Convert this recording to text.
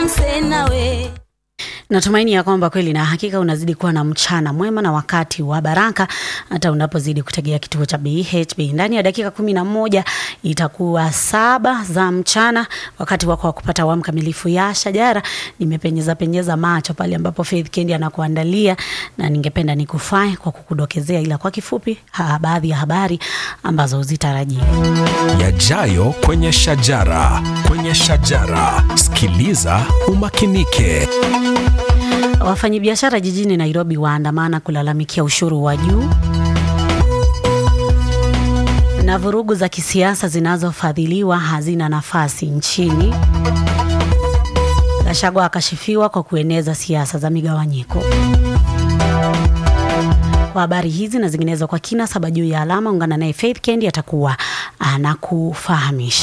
nse nawe Natumaini ya kwamba kweli na hakika unazidi kuwa na mchana mwema na wakati wa baraka, hata unapozidi kutegea kituo cha BHB. Ndani ya dakika kumi na moja itakuwa saba za mchana, wakati wako wa kupata awamu kamilifu ya Shajara. Nimepenyeza penyeza macho pale ambapo Faith Kendi anakuandalia, na ningependa nikufae kwa kukudokezea, ila kwa kifupi, ha, baadhi ya habari ambazo uzitarajia. Yajayo kwenye shajara, kwenye shajara. Sikiliza umakinike. Wafanyabiashara jijini Nairobi waandamana kulalamikia ushuru wa juu na vurugu za kisiasa zinazofadhiliwa hazina nafasi nchini. Gachagua akashifiwa kwa kueneza siasa za migawanyiko. Kwa habari hizi na zinginezo kwa kina saba juu ya alama, ungana naye Faith Kendi atakuwa anakufahamisha.